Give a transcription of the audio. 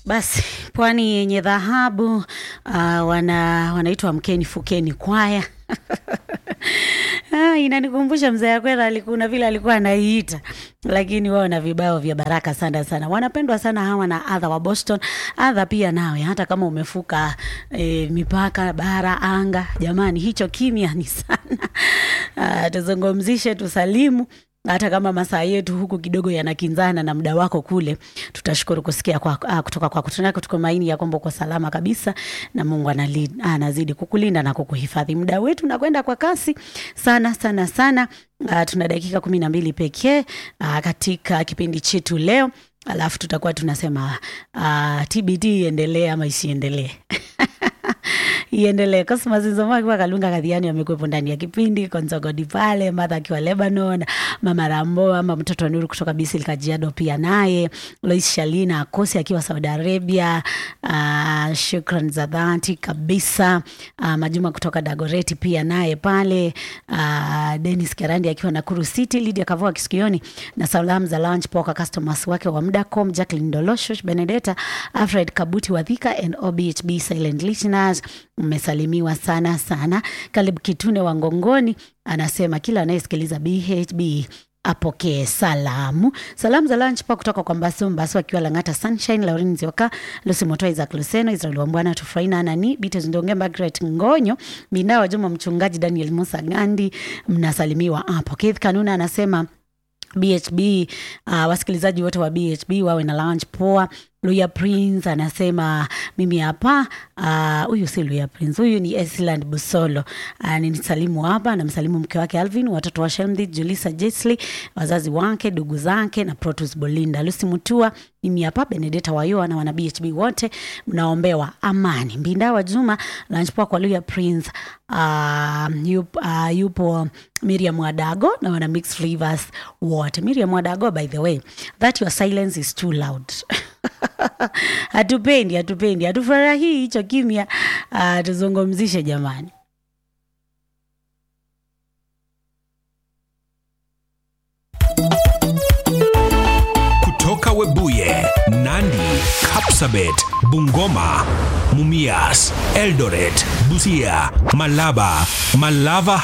Basi pwani yenye dhahabu uh, wana wanaitwa Mkeni Fukeni kwaya Ah, inanikumbusha mzee Akwera alikuwa vile alikuwa anaiita, lakini wao na vibao vya baraka sana sana, wanapendwa sana hawa na adha wa Boston. Adha pia nawe, hata kama umefuka e, mipaka bara anga, jamani, hicho kimya ni sana. Ah, tuzungumzishe, tusalimu hata kama masaa yetu huku kidogo yanakinzana na muda wako kule, tutashukuru kusikia kwa, ah, kutoka kwako. Tunataka tukumaini ya kwamba uko salama kabisa na Mungu anali, anazidi kukulinda na kukuhifadhi. Muda wetu unakwenda kwa kasi sana sana sana. Uh, tuna dakika kumi na mbili pekee uh, katika kipindi chetu leo, alafu tutakuwa tunasema uh, TBT iendelee ama isiendelee iendelee. Cosmas Nzoma akiwa Kalunga Kadhiani amekuwepo ndani ya kipindi, Konzogodi pale, Martha akiwa Lebanon, Mama Rambo ama mtoto wa Nuru kutoka Bisil Kajiado pia naye, Lois Shalina Akosi akiwa Saudi Arabia. Uh, shukran za dhati kabisa. Uh, Majuma kutoka Dagoreti pia naye pale. Uh, Dennis Kerandi akiwa Nakuru City, Lydia Kavua Kisikioni na salamu za lunch poka customers wake wa Mdacom, Jacqueline Dolosho, Benedetta, Alfred Kabuti Wadhika and OBHB silent listeners mmesalimiwa sana sana. Kalib Kitune wa Ngongoni anasema kila anayesikiliza BHB apokee salamu. Salamu za lunch pa kutoka kwa Mbasu Mbasu akiwa Lang'ata Sunshine, Lauren Nzioka, Lucy Motoa, Isaac Luseno, Israel Wambwana, Tufraina Anani, Bites Ndonge, Margaret Ngonyo, Minda wa Juma, Mchungaji Daniel Musa Gandi, mnasalimiwa hapo. Keith Kanuna anasema BHB uh, wasikilizaji wote wa BHB wawe na lunch poa. Luya Prince anasema mimi hapa huyu uh, si Luya Prince, huyu ni Esland Busolo. Uh, ninisalimu hapa, namsalimu mke wake Alvin, watoto wa Shelmdi, Julisa Jesli, wazazi wake, ndugu zake na Protus Bolinda, Lucy Mutua, mimi hapa Benedetta Wayoa na wana BHB wote mnaombewa amani. Mbinda wa Juma, lunch poa kwa Luya Prince. Uh, yupo, uh, yupo Miriam Wadago na wana mixed flavors wote. Miriam Wadago, by the way, that your silence is too loud hatupendi hatupendi hatufurahii hicho kimya. Uh, tuzungumzishe jamani. kutoka Webuye, Nandi, Kapsabet, Bungoma, Mumias, Eldoret, Busia, Malaba, Malava